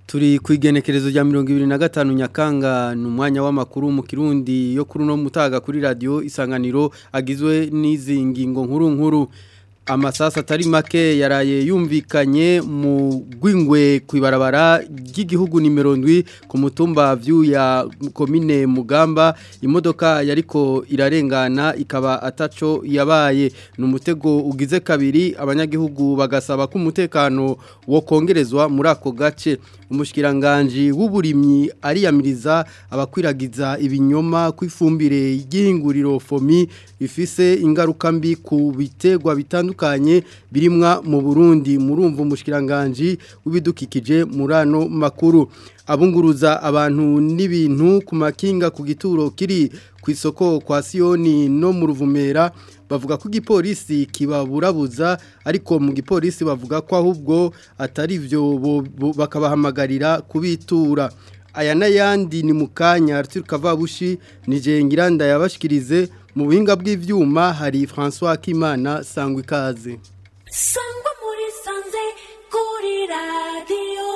turi ku igenekerezo rya mirongo ibiri na gatanu nyakanga ni umwanya w'amakuru mu kirundi yo kuri uno mutaga kuri radiyo isanganiro agizwe n'izi ngingo nkuru nkuru amasasa atari make yaraye yumvikanye mu rw'ingwe ku ibarabara ry'igihugu nimero ndwi ku mutumba ya komine mugamba imodoka yariko irarengana ikaba ataco yabaye ni umutego ugize kabiri abanyagihugu bagasaba ko umutekano wo kongerezwa muri ako gace umushikiranganji w'uburimyi ariyamiriza abakwiragiza ibinyoma ku ifumbire y'ihinguriro fomi bifise ingaruka mbi ku biterwa bitandukanye birimwa mu Burundi murumva umushikiranganje w'ibidukikije muri ano makuru abunguruza abantu n'ibintu ku makinga ku gituro kiri ku isoko kwa Sioni no mu ruvumera bavuga ko igipolisi kibaburabuza ariko mu gipolisi bavuga ko ahubwo atari byo bakabahamagarira kubitura aya n'ayandi ni mu kanya Arthur Kavabushi ni Jengiranda yabashikirize mu buhinga bw'ivyuma hari François Kimana sangwa ikaze sangwa muri sanze kuri radio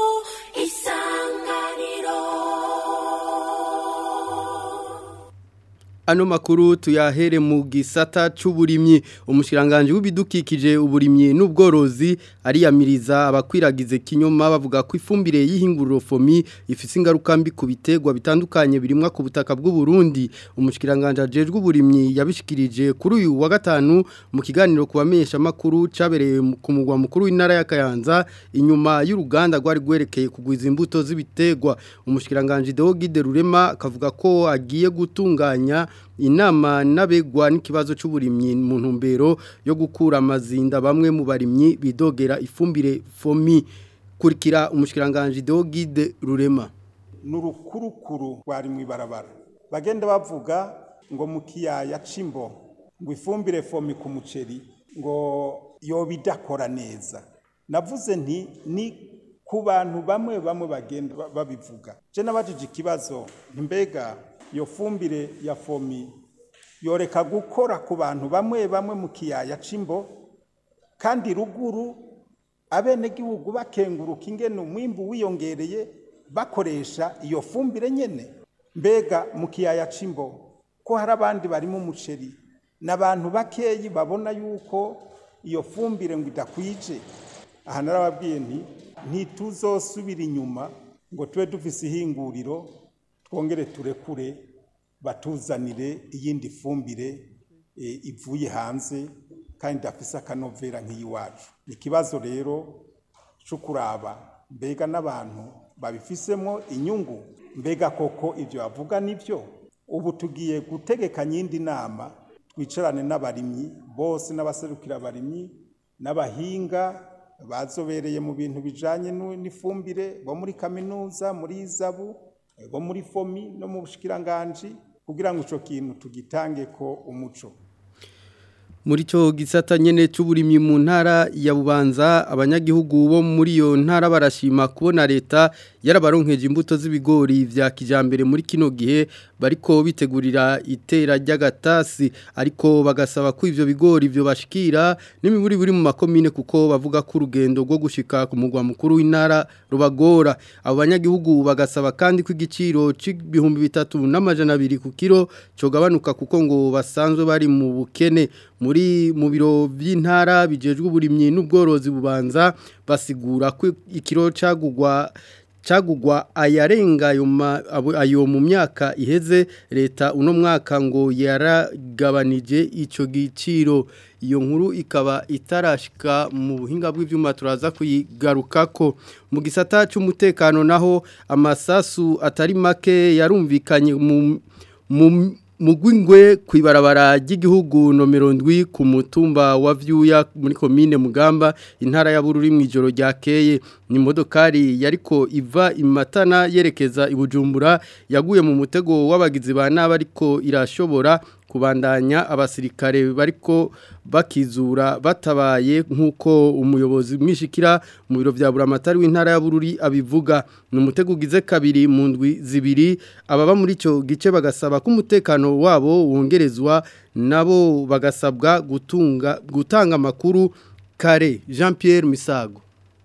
isanganiro Ano makuru tuyahere mu gisata c'uburimyi umushiranganje w'ibidukikije uburimyi n'ubworozi ariyamiriza abakwiragize kinyoma bavuga ko ifumbire y'ihinguriro fomi ifise ingaruka mbi ku biterwa bitandukanye birimwa ku butaka bw'u Burundi umushiranganje ajejwe uburimyi yabishikirije kuri uyu wa gatanu mu kiganiro kubamenyesha makuru cabereye ku mugwa mukuru w'intara ya Kayanza inyuma y'uruganda rwari gwerekeye kugwiza imbuto z'ibiterwa umushiranganje Deogide Rurema kavuga ko agiye gutunganya inama n'abegwa n'ikibazo cy'uburimyi mu ntumbero yo gukura amazinda bamwe mu barimyi bidogera ifumbire fomi kurikira umushikiranganje Deogide Rurema n'urukurukuru rwari mu ibarabara bagenda bavuga ngo mu kiyaya c'imbo ngo ifumbire fomi ku muceri ngo yoba idakora neza navuze nti ni ku bantu bamwe bamwe bagenda babivuga je nabajije ikibazo mbega iyo fumbire ya fomi yoreka gukora ku bantu bamwe bamwe mu kiyaya c'imbo kandi ruguru abenegihugu bakenguruka ingene umwimbu wiyongereye bakoresha iyo fumbire nyene mbega mu kiyaya c'imbo ko hari abandi barimo umuceri n'abantu bakeyi babona yuko iyo fumbire ngo idakwije aha narababwiye nti ntituzosubira inyuma ngo tube dufise ihinguriro twongere turekure batuzanire iyindi fumbire ivuye hanze kandi idafise akanovera nk'iyiwacu ni ikibazo rero cyo kuraba mbega n'abantu babifisemo inyungu mbega koko ibyo bavuga nibyo ubu tugiye gutegekanya iyindi nama twicarane n'abarimyi bose n'abaserukira abarimyi n'abahinga bazobereye mu bintu bijanye n'ifumbire bo muri kaminuza muri izabu bo muri fomi no mu bushikiranganji kugira ngo ico kintu tugitange ko umuco muri cyo gisata nyene c'uburimyi mu ntara ya Bubanza abanyagihugu bo muri iyo ntara barashima kubona leta yarabaronkeje imbuto z'ibigori vya kijambere muri kino gihe bariko bitegurira itera ry'agatasi ariko bagasaba ko ivyo bigori byo bashikira n'imiburi buri mu makomine kuko bavuga ko urugendo rwo gushika ku mugwa mukuru w'intara rubagora abo banyagihugu bagasaba kandi ko igiciro c'ibihumbi bitatu n'amajana abiri ku kiro cogabanuka kuko ngo basanzwe bari mu bukene muri mu biro by'intara bijejwe uburimyi n'ubworozi bubanza basigura ko ikiro cagugwa cagugwa ayarenga ayo mu myaka iheze leta uno mwaka ngo yaragabanije ico giciro iyo nkuru ikaba itarashika mu buhinga bw'ivyuma turaza kuyigarukako mu gisata cy'umutekano naho amasasu atari make yarumvikanye mu mu Mugwingwe kwibarabara ry'igihugu nomero ndwi ku mutumba wa vyuya muri komine Mugamba intara ya Bururi mu ijoro ryakeye ni modokari yariko iva imatana yerekeza ibujumbura yaguye mu mutego w'abagizi ba naba ariko irashobora kubandanya abasirikare bariko bakizura batabaye nk'uko umuyobozi mwishikira mu biro bya buramatari w'intara ya Bururi abivuga ni umutego ugize kabiri mu ndwi zibiri ababa muri icyo gice bagasaba ko umutekano wabo wongerezwa nabo bagasabwa gutunga gutanga amakuru kare Jean Pierre Misago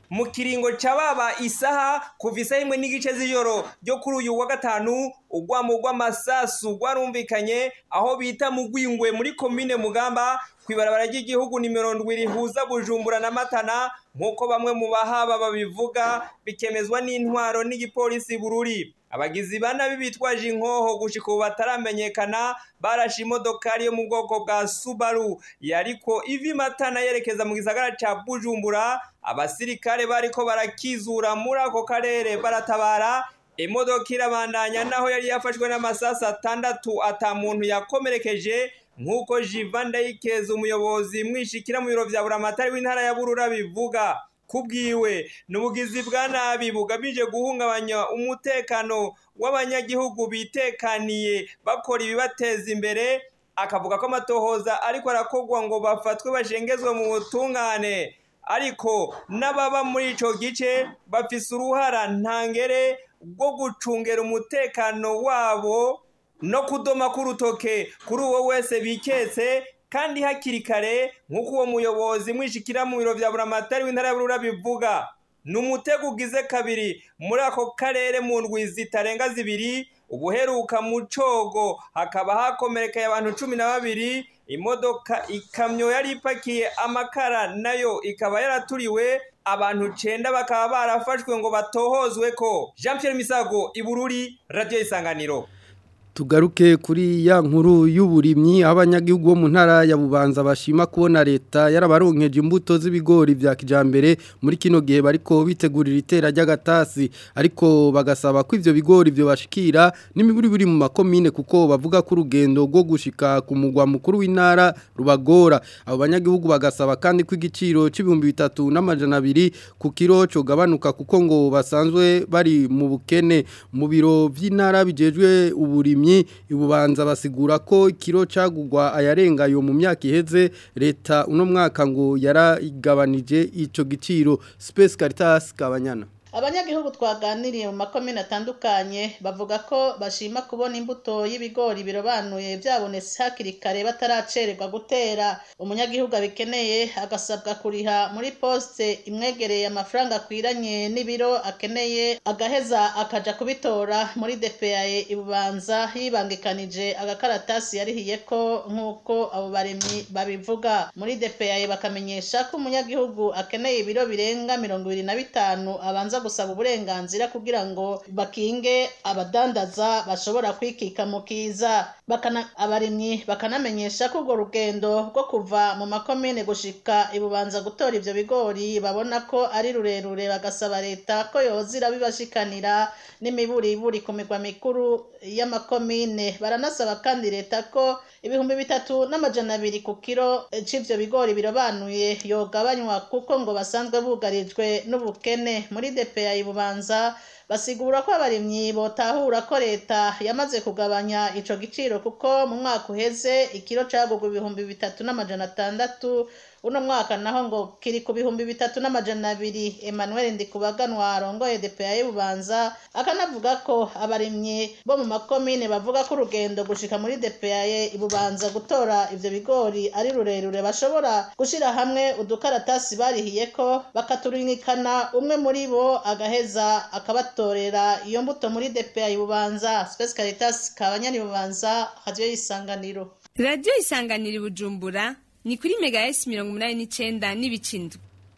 mu kiringo cababa isaha kuva isaha imwe n'igice z'ijoro ryo kuri uyu wa gatanu urwamo rw'amasasu rwarumvikanye aho bita mu rwingwe muri komine mugamba kw'ibarabara ry'igihugu nimero ndwi rihuza bujumbura na matana nk'uko bamwe mu bahaba babivuga bikemezwa n'intwaro n'igipolisi bururi abagizi ba nabi bitwaje inkoho gushika ubu bataramenyekana barashe imodokari yo mu bwoko bwa subaru yariko ivi matana yerekeza mu gisagara ca bujumbura abasirikare bariko barakizura muri ako karere baratabara imodoka irabandanya naho yari yafashwe n'amasasu atandatu ata muntu yakomerekeje nk'uko jiva ndayikeza umuyobozi mwishikira mu biro vya buramatari w'intara ya burura bivuga kubwiwe n'ubugizi bwa nabi bugamije guhungabanya umutekano w'abanyagihugu bitekaniye bakora ibibateza imbere akavuga ko amatohoza ariko arakorwa ngo bafatwe bashengezwe mu butungane ariko n'ababa muri ico gice bafise uruhara ntangere rwo gucungera umutekano wabo no kudoma k'urutoke kuri uwo wese biketse kandi hakiri kare nk'uko uwo muyobozi mwishikira mu biro vya buramatari w'intara ya burura bivuga ni umutego ugize kabiri muri ako karere mu ndwi zitarenga zibiri ubuheruka mu cogo hakaba hakomerekeye abantu cumi na babiri imodoka ikamyo yari ipakiye amakara nayo ikaba yaraturiwe abantu cenda bakaba barafashwe ngo batohozwe ko jean pierre misago ibururi radiyo isanganiro tugaruke kuri ya nkuru y'uburimyi aho abanyagihugu bo mu ntara ya bubanza bashima kubona leta yarabaronkeje imbuto z'ibigori vya kijambere muri kino gihe bariko bitegurira itera ry'agatasi ariko bagasaba ko ivyo bigori byo bashikira n'imiburi biri mu makomine kuko bavuga ko urugendo rwo gushika ku mugwa mukuru w'intara rubagora abo banyagihugu bagasaba kandi ko igiciro c'ibihumbi bitatu n'amajana abiri ku kiro cogabanuka kuko ngo basanzwe bari mu bukene mu biro vy'intara bijejwe uburimyi ibubanza basigura ko ikiro cagugwa ayarenga yo mu myaka iheze leta uno mwaka ngo yarayigabanije ico giciro Space Caritas Kabanyana abanyagihugu twaganiriye mu makomine atandukanye bavuga ko bashima kubona imbuto y'ibigori birobanuye byabonetse hakiri kare bataracererwa gutera umunyagihugu abikeneye agasabwa kuriha muri poste imwegereye amafaranga akwiranye n'ibiro akeneye agaheza akaja kubitora muri DPAE ibubanza yibangikanije agakaratasi yarihiye ko nk'uko abo baremyi babivuga muri DPAE bakamenyesha ko umunyagihugu akeneye ibiro birenga mirongo ibiri na bitanu abanza gusaba uburenganzira kugira ngo bakinge abadandaza bashobora kwikika mu kiza bakana abarimyi bakanamenyesha ko urwo rugendo rwo kuva mu makomine gushika ibubanza gutora ivyo bigori babona ko ari rurerure bagasaba leta ko yozira bibashikanira n'imiburiburi ku migwa mikuru y'amakomine baranasaba kandi leta ko ibihumbi bitatu n'amajana abiri ku kiro c'ivyo bigori birobanuye yogabanywa kuko ngo basanzwe bugarijwe n'ubukene muri DPA ibubanza basigura ko abarimyi botahura ko leta yamaze kugabanya ico giciro kuko mu mwaka uheze ikiro cagugwa ibihumbi bitatu n'amajana atandatu uno mwaka naho ngo kiri ku bihumbi bitatu n'amajana abiri Emmanuel Ndikubaganwa arongoye DPA y'Ububanza akanavuga ko abarimyi bo mu makomine bavuga ko urugendo gushika muri DPA Ibubanza gutora ivyo bigori ari rurerure bashobora gushira hamwe udukaratasi barihiye ko bakaturinikana umwe muri bo agaheza akabatorera iyo mbuto muri DPA Ibubanza Space Caritas kabanyani Ibubanza radio isanganiro Radio isanganiro Bujumbura ni kuri mega S mirongo umunani n'icenda n'ibicindwe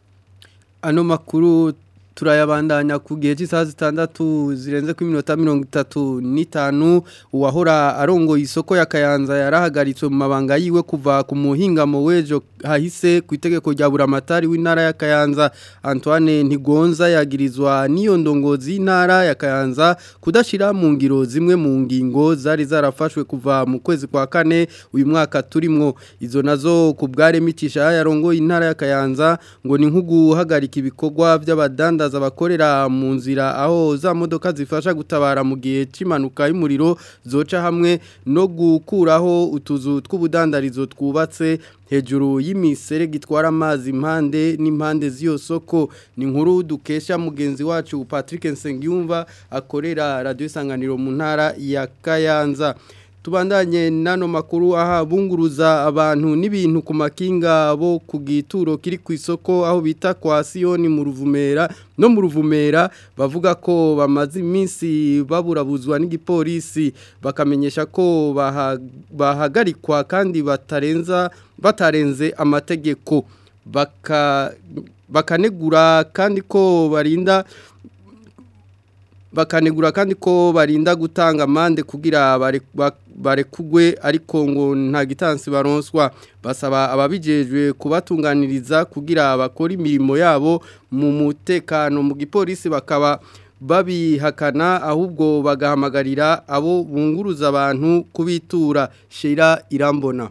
ano makuru turayabandanya ku gihe cy'isaha zitandatu zirenze ku minota mirongo itatu n'itanu uwahora arongoye isoko ya kayanza yarahagaritswe mu mabanga yiwe kuva ku muhingamo w'ejo hahise ku itegeko rya buramatari w'intara ya kayanza antoine ntigonza yagirizwa n'iyo ndongozi y'intara ya kayanza kudashyira mu ngiro zimwe mu ngingo zari zarafashwe kuva mu kwezi kwa kane uyu mwaka turimwo izo nazo ku bwaremicisha yarongoye intara ya kayanza ngo ni nko guhagarika ibikorwa by'abadanda abakorera mu nzira aho za modoka zifasha gutabara mu gihe cy'impanuka y'umuriro zoca hamwe no gukuraho utuzu tw'ubudandarizo twubatse hejuru y'imiserege gitwara amazi impande n'impande z'iyo soko ni nkuru dukesha mugenzi wacu Patrick Nsengiyumva akorera radio isanganiro mu ntara ya Kayanza tubandanye nano makuru aha bunguruza abantu n'ibintu ku makinga bo ku gituro kiri ku isoko aho bita kwa Sioni mu ruvumera no mu ruvumera bavuga ko bamaze iminsi baburabuzwa n'igipolisi bakamenyesha ko baha- bahagarikwa kandi batarenza batarenze amategeko baka bakanegura kandi ko barinda bakanegura kandi ko barinda gutanga amande kugira bare- ba- barekugwe ariko ngo nta gitansi baronswa basaba ababijejwe kubatunganiriza kugira bakora imirimo yabo mu mutekano mu gipolisi bakaba babihakana ahubwo bagahamagarira abo bunguruza abantu kubitura shira irambona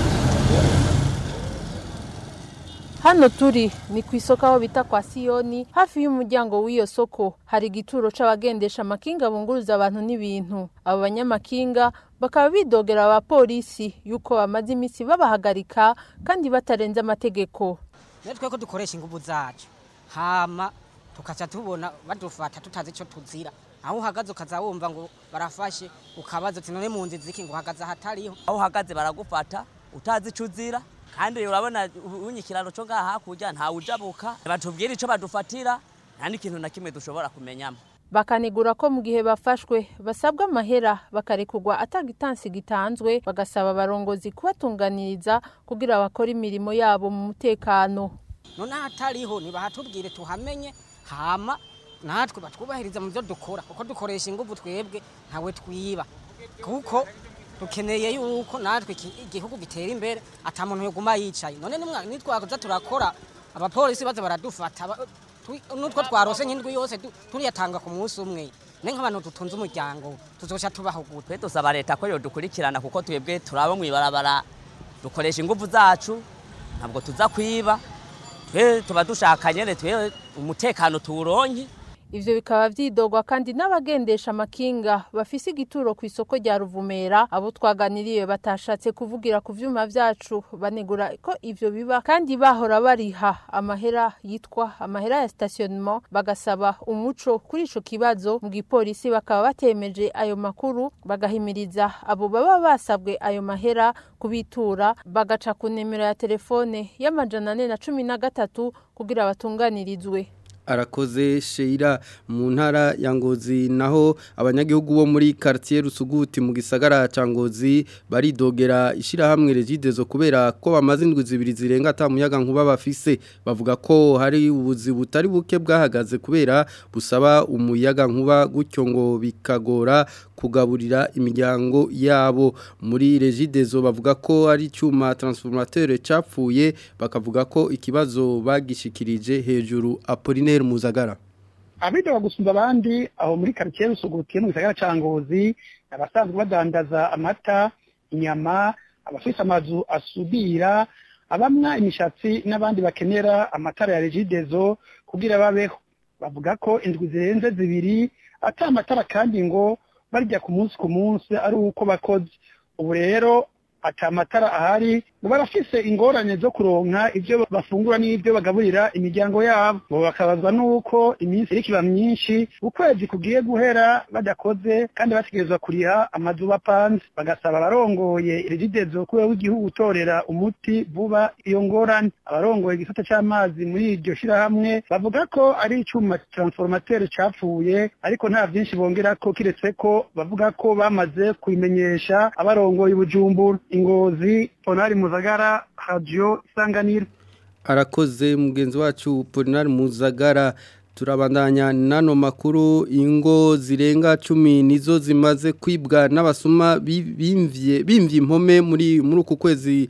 Hano turi ni ku isoko aho bita kwa Siyoni hafi y'umuryango w'iyo soko hari igituro c'abagendesha amakinga bunguruza abantu n'ibintu abo banyamakinga bakaba bidogera abapolisi yuko bamaze iminsi babahagarika kandi batarenze amategeko natwe ko dukoresha ingufu zacu hama tukaca tubona badufata tutazi icyo tuzira aho uhagaze ukaza wumva ngo barafashe ukabaza uti none mu nzi ziki ngo uhagaze ahatariho aho uhagaze baragufata utazi icyo uzira kandi urabona unye ikiraro cyo ngaha hakurya ntawe ujabuka batubwira icyo badufatira nta n'ikintu na kimwe dushobora kumenyamo bakanegura ko mu gihe bafashwe basabwa amahera bakarekugwa atagitansi gitanzwe bagasaba abarongozi kubatunganiriza kugira bakore imirimo yabo mu mutekano none ahatariho nibahatubwire tuhamenye hama natwe batwubahiriza mu byo dukora kuko dukoresha ingufu twebwe ntawe twiba kuko dukeneye yuko natwe iki- igihugu gitera imbere ata muntu yoguma yicaye none nimwa- nitwaza turakora abapolisi baza baradufata ba- twi- nutwo twarose nk'indwi yose tu- turiyatanga ku munsi umwe ne nk'abantu dutunze umuryango tuzoca tubaho gute twe dusaba leta ko yodukurikirana kuko twebwe turabo mu ibarabara dukoresha ingufu zacu ntabwo tuza kwiba twe tuba dushaka nyene twe umutekano tuwuronke Ivyo bikaba vyidogwa kandi n'abagendesha amakinga bafise igituro ku isoko rya Ruvumera abo twaganiriye batashatse kuvugira ku vyuma vyacu banegura ko ivyo biba kandi bahora bariha amahera yitwa amahera ya stationnement bagasaba umuco kuri ico kibazo mu gipolisi bakaba batemeje ayo makuru bagahimiriza abo baba basabwe ayo mahera kubitura bagaca ku nimero ya telefone y'amajana ane na cumi na gatatu kugira batunganirizwe arakoze sheira mu ntara ya ngozi naho abanyagihugu bo muri quartier rusuguti mu gisagara ca ngozi baridogera ishirahamwe regidezo kubera ko bamaze indwi zibiri zirenga ata muyaga nkuba bafise bavuga ko hari ubuzi butari buke bwahagaze kubera busaba umuyaga nkuba gutyo ngo bikagora kugaburira imiryango yabo muri regidezo bavuga ko ari cyuma transformateur capfuye bakavuga ko ikibazo bagishikirije hejuru Apollinaire Muzagara abidoga gusumba abandi aho muri karitsiye rusugutiye mu gisagara ca ngozi abasanzwe badandaza amata inyama abafise amazu asudira abamwa imishatsi n'abandi bakenera amatara ya regidezo kugira babeho bavuga ko indwi zirenze zibiri ata amatara kandi ngo barya ku munsi ku munsi ari uko bakoze ubu rero ata amatara ahari ngo barafise ingorane zo kuronka ivyo bafungura n'ivyo bagaburira imiryango yabo ngo bakabazwa n'uko iminsi iriko iba myinshi ukwezi kugiye guhera badakoze kandi bategerezwa kuriha amazu bapanze bagasaba abarongoye regidezo kubera w'igihugu gutorera umuti vuba iyo ngorane abarongoye igisata c'amazi muri iryo shirahamwe bavuga ko ari icuma transformateur capfuye ariko nta vyinshi bongerako kiretse ko bavuga ko bamaze kubimenyesha abarongoye ubujumbura ingozi ponari muzagara radio isanganiro arakoze mugenzi wacu Polinari Muzagara turabandanya nano makuru ingo zirenga cumi nizo zimaze kwibwa n'abasuma bi- bimvye bimvye impome muri muri uku kwezi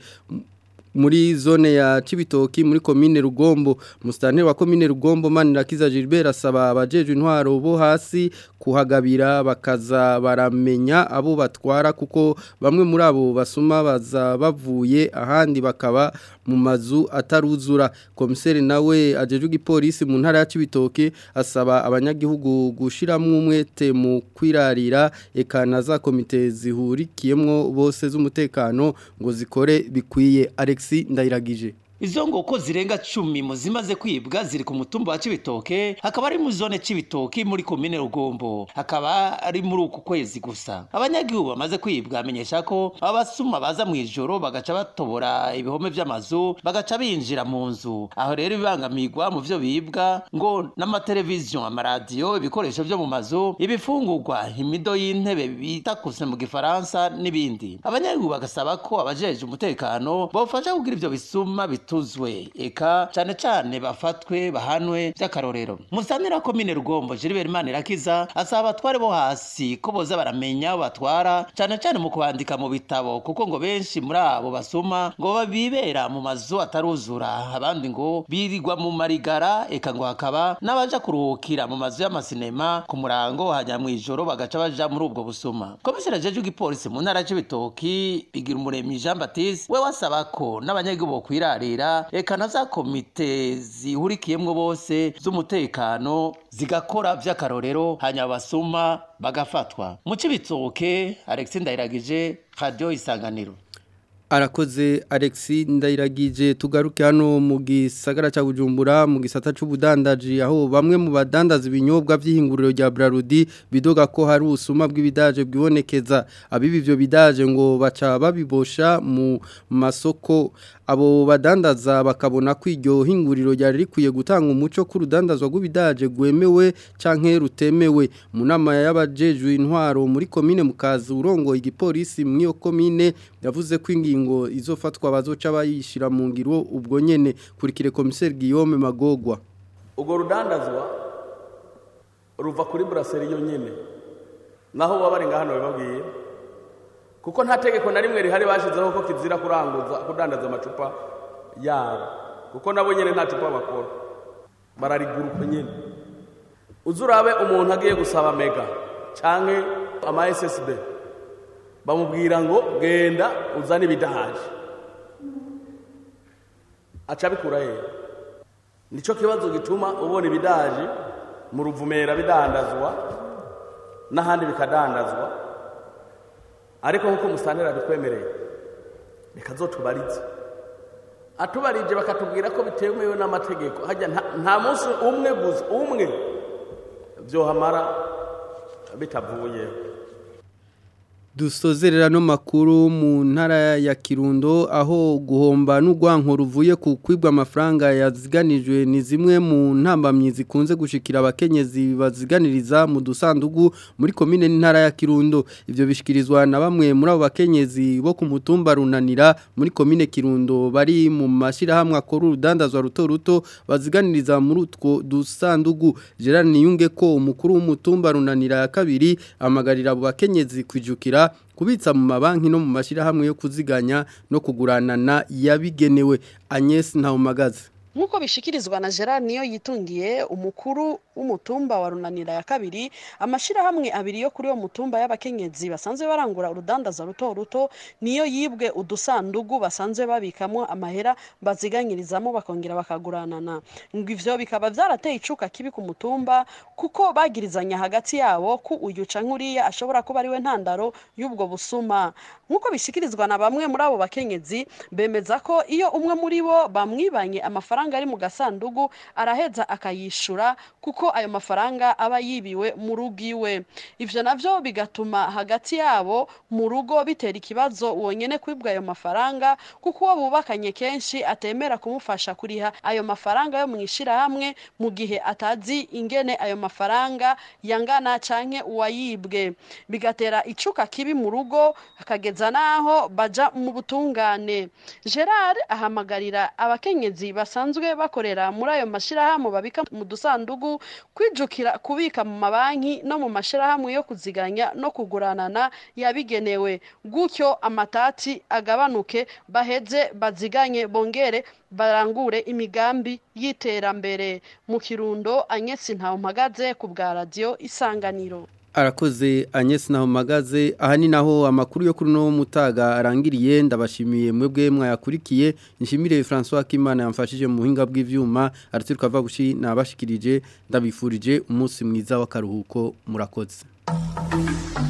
muri zone ya Cibitoki muri commune Rugombo mustanteri wa commune Rugombo Manirakiza Gilbert asaba abajeje intwaro bo hasi kuhagabira bakaza baramenya abo batwara kuko bamwe muri abo basuma baza bavuye ahandi bakaba mu mazu ataruzura komiseri nawe ajeje igipolisi mu ntara ya Cibitoke asaba abanyagihugu gushiramwe umwete mu kwirarira ekana za komite zihurikiyemwo bose z'umutekano ngo zikore bikwiye Alexi Ndayiragije izo ngoko zirenga cumi mu zimaze kwibwa ziri ku mutumba wa Cibitoke hakaba ari mu zone Cibitoke muri komine Rugombo hakaba ari muri uku kwezi gusa abanyagihugu bamaze kwibwa amenyesha ko abasuma baza mu ijoro bagaca batobora ibihome vy'amazu bagaca binjira mu nzu aho rero bibangamirwa mu vyo bibwa ngo n'amateleviziyo amaradiyo ibikoresho vyo mu mazu ibifungurwa imido y'intebe bita kuse mu gifaransa n'ibindi abanyagihugu bagasaba ko abajeje umutekano bofasha kugira ivyo bisuma bituzwe eka cane cane bafatwe bahanwe vy'akarorero musanira komine rugombo Gilbert Manirakiza asaba abatware bo hasi ko boza baramenya abo batwara cane cane mu kubandika mu bitabo kuko ngo benshi muri abo basuma ngo babibera mu mazu ataruzura abandi ngo birirwa mu marigara eka ngo hakaba n'abaja kuruhukira mu mazu y'amasinema ku murango hajya mu ijoro bagaca baja muri ubwo busuma komiseri jeje igipolisi mu ntara y'ibitoki bigira umuremyi Jean Baptiste we wasaba ko n'abanyagihugu bokwirarira eka na za komite zihurikiyemwo bose z'umutekano zigakora vy'akarorero hanyuma basuma bagafatwa mu cibitoke Alexis Ndayiragije Radio Isanganiro arakoze Alexi ndayiragije tugaruke hano mu gisagara cya Bujumbura mu gisata c'ubudandaji aho bamwe mu badandaza ibinyobwa by'ihinguriro rya Brarudi bidoga ko hari usuma bw'ibidaje bwibonekeza abibi byo bidaje ngo baca babibosha mu masoko abo badandaza bakabona ko iryo hinguriro ryari rikwiye gutanga umuco k'urudandazwa rw'ibidaje gwemewe canke rutemewe mu nama y'abajejwe intwaro muri komine mukazi urongo igipolisi mu iyo komine yavuze ko ingingo izofatwa bazoca bayishira mu ngiro ubwo nyene kurikire komiseri Guillaume Magogwa ubwo rudandazwa ruva kuri brasserie yonyene naho wabarenga hano bababwiye kuko nta tegeko na rimwe rihari bashizeho ko kizira kuranguza kudandaza amacupa yabo kuko nabo nyene nta cupa bakora barariguruka nyene uzurabe umuntu agiye gusaba mega canke ama SSB bamubwira ngo genda uzane ibidahaje aca bikura he nico kibazo gituma ubona ibidaje mu ruvumera bidandazwa n'ahandi bikadandazwa ariko nk'uko musantera bitwemereye reka zotubarize atubarije bakatubwira ko bitemewe n'amategeko hajya nta munsi umwe gusa umwe byohamara bitavuyeho dusozerera no makuru mu ntara ya Kirundo aho guhomba n'ugwanko ruvuye ku kwibwa amafaranga yaziganijwe ni zimwe mu ntambamyi zikunze gushikira abakenyezi baziganiriza mu dusandugu muri komine n'intara ya Kirundo ivyo bishikirizwa na bamwe muri abo bakenyezi bo ku mutumba runanira muri komine Kirundo bari mu mashira hamwe akora urudandazwa ruto ruto baziganiriza muri utwo dusandugu Gerard Niyunge ko umukuru w'umutumba runanira ya kabiri amagarira abo bakenyezi kwijukira kubitsa mu mabanki no mu mashyirahamwe yo kuziganya no kuguranana yabigenewe Agnes Ntawumagaze nk'uko bishikirizwa na Gerard niyo yitungiye umukuru w'umutumba wa runanira ya kabiri amashyirahamwe abiri yo kuri uwo mutumba y'abakenyezi basanzwe barangura urudandaza ruto ruto niyo yibwe udusandugu basanzwe babikamo amahera baziganyirizamo bakongera bakaguranana ngo ivyo bikaba vyarateye icuka kibi ku mutumba kuko bagirizanya hagati yabo ku uyu ca nkuriya ashobora kuba ariwe ntandaro y'ubwo busuma nk'uko bishikirizwa na bamwe muri abo bakenyezi bemeza ko iyo umwe muri bo bamwibanye amafaranga ari mu gasandugu araheza akayishura kuko ayo mafaranga aba yibiwe mu rugo iwe ivyo navyo bigatuma hagati yabo mu rugo bitera ikibazo wonyene kwibwa ayo mafaranga kuko uwo bubakanye kenshi atemera kumufasha kuriha ayo mafaranga yo mu ishirahamwe mu gihe atazi ingene ayo mafaranga yangana canke uwayibwe bigatera icuka kibi mu rugo akageza naho baja mu butungane Gerard ahamagarira abakenyezi basanzwe bakorera muri ayo mashirahamwe babika mu dusandugu kwijukira kubika mu mabanki no mu mashirahamwe yo kuziganya no kuguranana yabigenewe gutyo amatati agabanuke baheze baziganye bongere barangure imigambi y'iterambere mu kirundo anyesi ntawe mpagaze ku bwa radiyo isanganiro arakoze Agnes naho magaze aha ni naho amakuru yo kuri no mutaga arangiriye ndabashimiye mwebwe mwayakurikiye nshimire François Kimana yamfashije mu buhinga bw'ivyuma araturuka vabushi nabashikirije ndabifurije umunsi mwiza w'akaruhuko murakoze